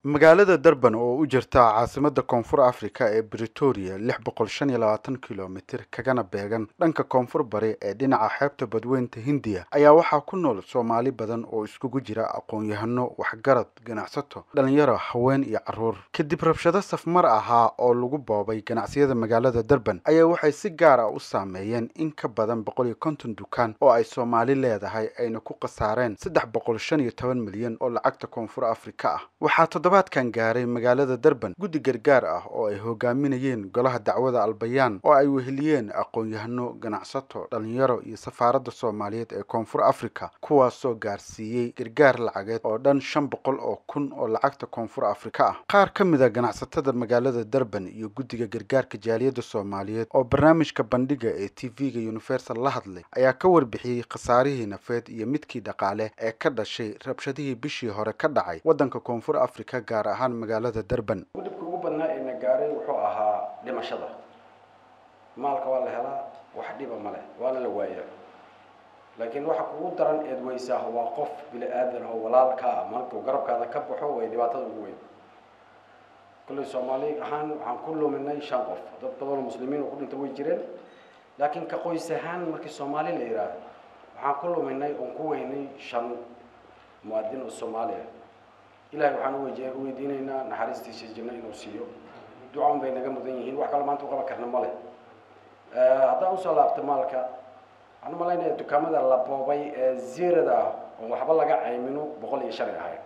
magaalada durban oo u jirta caasimada koonfur africa ee bretoria lix boqol shan iyo labaatan kilomitir kagana beegan dhanka koonfur bari ee dhinaca xeebta badweynta hindiya ayaa waxaa ku nool soomaali badan oo iskugu jira aqoon-yahano waxgarad ganacsato dhalinyaro haween iyo caruur kadib rabshado safmar ahaa oo lagu boobay ganacsiyada magaalada durban ayaa waxay si gaar ah u saameeyeen in ka badan boqol iyo konton dukaan oo ay soomaali leedahay ayna ku khasaareen saddex boqol shan iyo toban milyan oo lacagta koonfur africa ah waxaa toddobaadkan gaaray magaalada durban guddi gargaar ah oo ay hogaaminayeen golaha dacwada albayaan oo ay weheliyeen aqoon-yahano ganacsato dhalinyaro iyo safaaradda soomaaliyeed ee koonfur africa kuwaasoo gaarsiiyey gargaar lacageed oo dhan shan boqol oo kun oo lacagta koonfur africa ah qaar ka mid a ganacsatada magaalada durban iyo guddiga gargaarka jaaliyadda soomaaliyeed oo barnaamijka bandhiga ee t v-ga universal la hadlay ayaa ka warbixiyey khasaarihii nafeed iyo midkii dhaqaale ee ka dhashay rabshadihii bishii hore ka dhacay waddanka koonfur africa gaar ahaan magaalada durban dhibka ugu badnaa ee na gaaray wuxuu ahaa dhimashada maalka waa la helaa wax dhiba ma leh waana la waayaa laakiin waxa kugu daran eed weysaa waa qof bini aadan oo walaalka ah markuu garabkaada ka baxo way dhibaatada ugu weyn kulley soomaali ahaan waxaan ku luminay shan qof dad badanoo muslimiin oo ku dhinta way jireen laakiin ka qoys ahaan markii soomaali la yidhaahdo waxaan ku luminay oon ku weynay shan muwaadin oo soomaali ah ilahay waxaan uwey weydiinaynaa naxariistiisa janno inuu siiyo ducaan bay naga mudan yihiin wax kale maanta u qaban karna ma leh haddaan usoo laabto maalka waxaan umalaynaya dukaamada la boobay ee zirada ah oon waxba laga caymino boqol iyo shan ay ahayd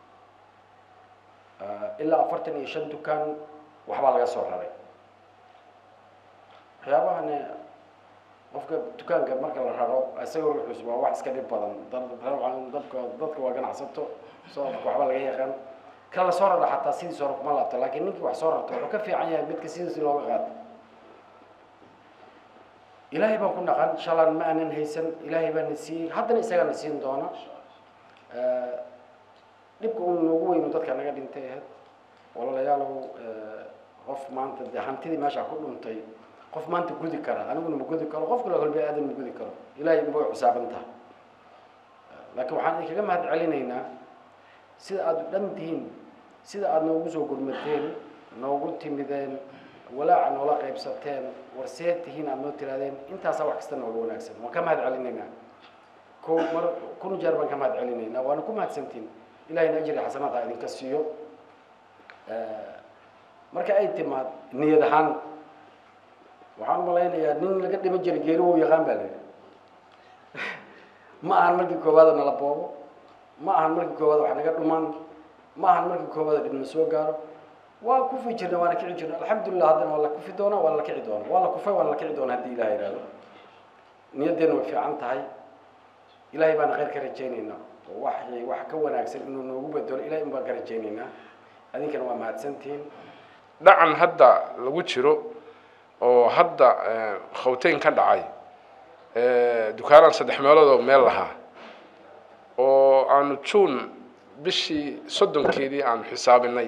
ilaa afartan iyo shan dukaan waxbaa laga soo raray waxyaabahani qofka dukaanka marka la raro isaga ruuxuus waa wax iska dhib badan dadka dadka waa ganacsato soodka waxba laga yaqaan ka la soo rara xataa sidiis hore kuma laabto laakiin ninkii wax soo rarto wuxuu ka fiican yahay midka sidiisi looga qaato ilaahay baan ku naqan shalan ma aanan haysan ilaahay baa na siiyey haddana isagaa na siin doona dhibka uu noogu weynu dadka naga dhintay ahayd walaalayaalow qof maanta dee hantidii meesha ku dhuntay qof maanta gudi kara aniguna ma gudi karo qof kale kolba aadan ma gudi karo ilaahay ma way xusaaban tahay laakiin waxaan idinkaga mahad celinaynaa sida aada u dhan tihiin sida aada noogu soo gurmateen noogu timideen walaaca noola qaybsateen warseed tihiin aada noo tiraadeen intaasaa wax kasta nooga wanaagsan waan ka mahad celinaynaa ko mar kun jeer baan ka mahad celinaynaa waana ku mahadsantiin ilahayna ajri xasanaad ha idinka siiyo marka ay timaad niyad ahaan waxaan umalaynayaa nin laga dhiman jiray geeri wou yaqaan baa la yidhi ma ahan markii koowaada nala boobo ma ahan markii koowaada wax naga dhumaan ma ahan markii koowaada dhibna soo gaaro waa kufi jirna waana kici jirna alxamdulilah haddana waa la kufi doonaa waa la kici doonaa waa la kufay waana la kici doonaa haddii ilaha yidhahdo niyaddeena way fiican tahay ilahay baana khayr ka rajaynaynaa oo wax wax ka wanaagsan inuu noogu bedelo ilahay un baan ka rajaynaynaa adinkana waa mahadsantihiin dhacan hadda lagu jiro oo hadda khawteyn ka dhacay dukaanaan saddex meelood oo meel lahaa oo aanu juun bishii soddonkeedii aanu xisaabinay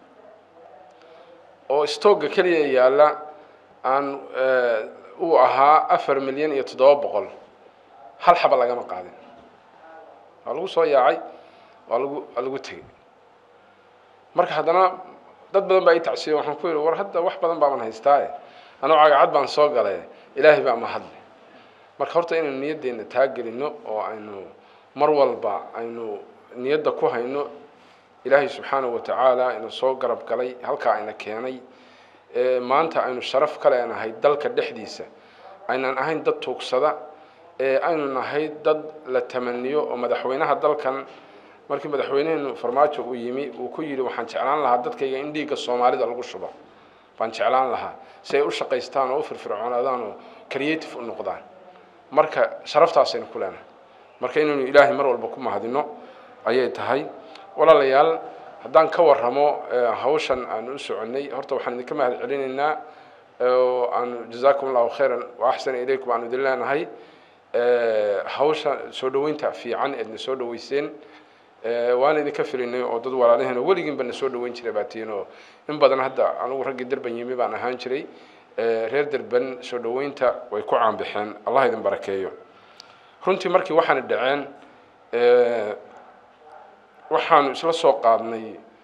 oo stoogga keliya yaalla aan uu ahaa afar milyan iyo toddoba boqol hal xaba lagama qaadin waa lagu soo yaacay waa lagu waa lagu tegey marka haddana dad badan baa i tacsiye waxaan ku yidhi war hadda wax badan baaban haystaae anuu cagacad baan soo galay ilaahay baa mahadle marka horta inaynu niyaddeena taagelino oo aynu mar walba aynu niyadda ku hayno ilaahay subxaanahu watacaala ina soo garab galay halkaa ayna keenay maanta aynu sharaf ka leenahay dalka dhexdiisa aynan ahayn dad tuugsada aynu nahay dad la tamaniyo oo madaxweynaha dalkan markii madaxweyneheenu farmaajo uu yimi uu ku yidhi waxaan jeclaan lahaa dadkayga in dhiigga soomaalida lagu shubo baan jeclaan lahaa si ay u shaqaystaan oo u firfircoonaadaan oo creative u noqdaan marka sharaftaasaynu ku leenahay marka inaynu ilaahay mar walba ku mahadino ayay tahay walaalayaal haddaan ka warramo hawshan aanu u soconnay horta waxaan idinka mahad celinaynaa oo aanu jazaakum allahu khayran wa axsana ilaykum aanu idin leenahay hawsha soo dhaweynta fiican eedna soo dhaweyseen waana idinka filinay oo dad walaalaheen oo weligiinba na soo dhaweyn jiray baatiin oo in badan hadda anugu raggii derban yimi baan ahaan jiray reer derban soo dhaweynta way ku caanbixeen allah idin barakeeyo runtii markii waxaana dhaceen waxaanu isla soo qaadnay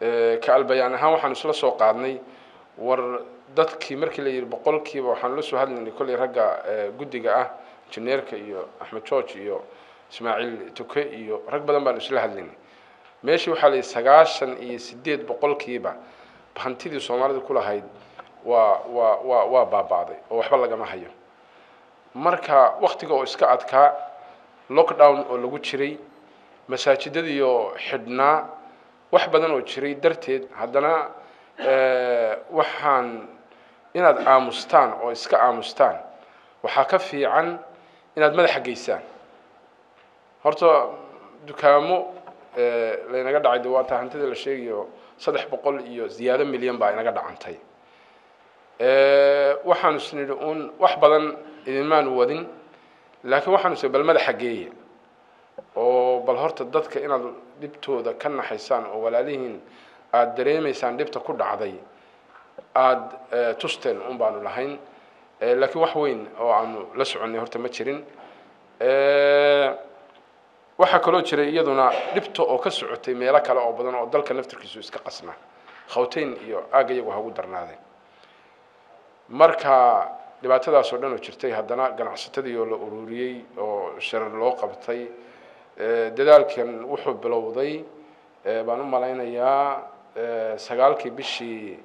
ka albayaan ahaan waxaan isla soo qaadnay war dadkii markii la yidhi boqolkiiba waxaan la soo hadlaynay kolley ragga guddiga ah injineerka iyo axmed george iyo ismaaciil tuke iyo rag badan baan isla hadlaynay meeshii waxaa la yidhi sagaashan iyo sideed boqolkiiba hantidii soomaalida ku lahayd waa waa waa waa baaba'day oo waxba lagama hayo marka waktiga oo iska adkaa lockdown oo lagu jiray masaajidadiioo xidhnaa wax badan oo jiray darteed haddana waxaan inaad aamustaan oo iska aamustaan waxaa ka fiican inaad madaxa geysaan horta dukaamo laynaga dhacay de waa taa hantida la sheegayo saddex boqol iyo ziyaado milyan baa inaga dhacantay waxaanu isnidhi uun wax badan idinmaanu wadin laakiin waxaanu is bal madaxa geeya oo bal horta dadka inaad dhibtooda ka naxaysaan oo walaalihiin aada dareemaysaan dhibta ku dhacday aada tusteen un baanu lahayn laakiin wax weyn oo aanu la soconnay horta ma jirin waxaa kaloo jiray iyaduna dhibta oo ka socotay meelo kale oo badan oo dalka naftirkiisu iska qasna khawteyn iyo aagga iyagu hagu darnaadeen marka dhibaatadaas oo dhan oo jirtay haddana ganacsatadii oo la ururiyey oo sharar loo qabtay dadaalkan wuxuu bilowday baan u malaynayaa sagaalkii bishii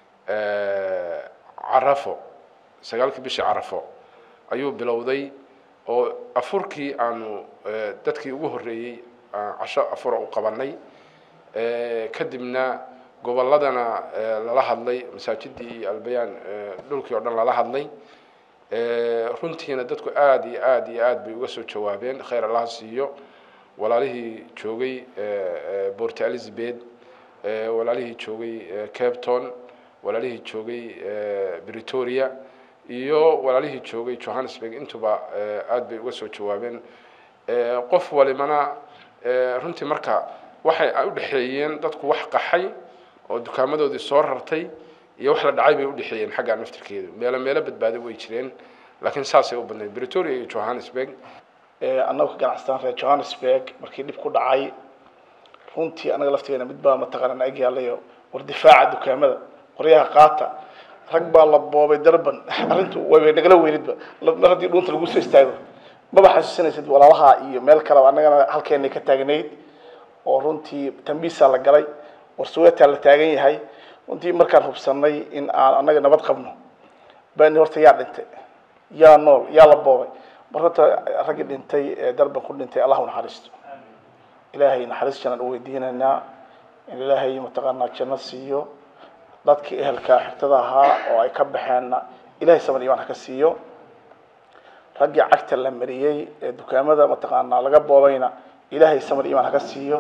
carafo sagaalkii bishii carafo ayuu bilowday oo afurkii aanu dadkii ugu horreeyey casho afura u qabanay kadibna gobolladana lala hadlay masaajidii iyo albayaan dhulkii oo dhan lala hadlay runtiina dadku aada iyo aada iyo aada bay uga soo jawaabeen khayr allaha siiyo walaalihii joogay port elizabeth walaalihii joogay capton walaalihii joogay bretoria iyo walaalihii joogay johannesburg intuba aada bay uga soo jawaabeen qof walimana runtii marka waxay u dhexeeyeen dadku wax qaxay oo dukaamadoodii soo rartay iyo wax la dhacay bay udhexeeyeen xagga naftirkeedu meelo meelo badbaado way jireen laakiin saasay u badnayd bretoria iyo johannesburg annagu ka ganacsataan reer johannesburg markii dhib ku dhacay runtii annaga laftigeena mid baa mataqaana na eg yaalayo war difaaca dukaamada qoryaha qaata rag baa la boobay darban arrintu way nagala weynidba mar haddii dhuunta lagu soo istaago maba xasuusinaysid walaalaha iyo meel kaleba annagana halkeenay ka taagnayd oo runtii tambiisaa la galay warsuweetaa la taagan yahay runtii markaan hubsanay in aan annaga nabad qabno bani horta yaa dhintay yaa nool yaa la boobay mar horta raggii dhintay ee darban ku dhintay allah u naxariisto ilaahay naxariis jannaan u weydiinaynaa in ilaahay mataqaanaa janno siiyo dadkii ehelkaa xigtada ahaa oo ay ka baxeenna ilahay saban imaan ha ka siiyo raggii cagta la mariyey ee dukaamada mataqaanaa laga boobayna ilaahay saman imaan ha ka siiyo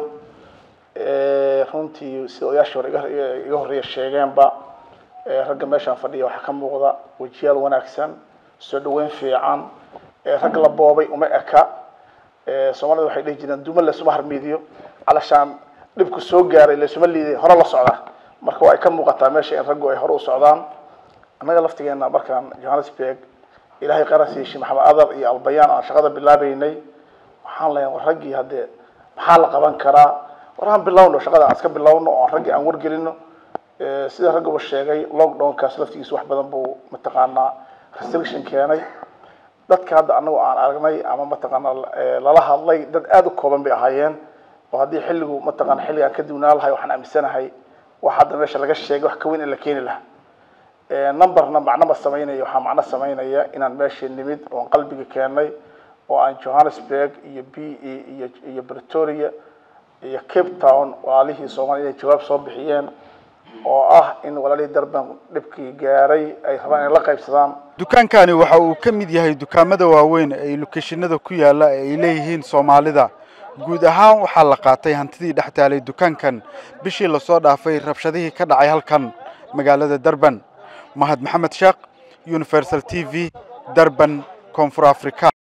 runtii sida odayaashii hore iga horreeya sheegeenba ragga meeshaan fadhiya waxaa ka muuqda wejiyaal wanaagsan soo dhaweyn fiican rag la boobay uma eka soomaalida waxay dhihi jireen duma laysuma harmiidiyo calashaan dhibku soo gaaray laysuma liiday hore la socda marka waa ay ka muuqataa meesha in raggu ay hore u socdaan annaga laftigeena markaan johannesburg ilaahay qaras yeeshi maxamed adar iyo albayaan aan shaqada bilaabeynay waxaan leeyahay war raggii haddee maxaa la qaban karaa war aan bilowno shaqada aan iska bilowno oo raggii aan wargelino sida ragguba sheegay lockdownkaas laftigiisa wax badan buu mataqaanaa restriction keenay dadka hadda anagu aan aragnay ama mataqaanaa lala hadlay dad aada u kooban bay ahaayeen oo haddii xilligu mataqaana xilligaan ka duwnaa lahay waxaan aaminsanahay wax hadda meesha laga sheegay wax ka weyn in la keeni lahaa numberna macno ma samaynaya waxaa macno samaynaya inaan meeshii nimid oon qalbiga keenay oo aan johannesburg iyo b e iyo iyo bretoria iyo cape town walaalihii soomaaliya inay jawaab soo bixiyeen oo ah in walaalihii darban dhibkii gaaray ay rabaan inay la qaybsadaan dukaankani waxa uu ka mid yahay dukaamada waaweyn ee lokeshinada ku yaala ee ay leeyihiin soomaalida guud ahaan waxaa la qaatay hantidii dhex taalay dukaankan bishii lasoo dhaafay rabshadihii ka dhacay halkan magaalada darban mahad maxamed sheekh universal t v darban koonfur africa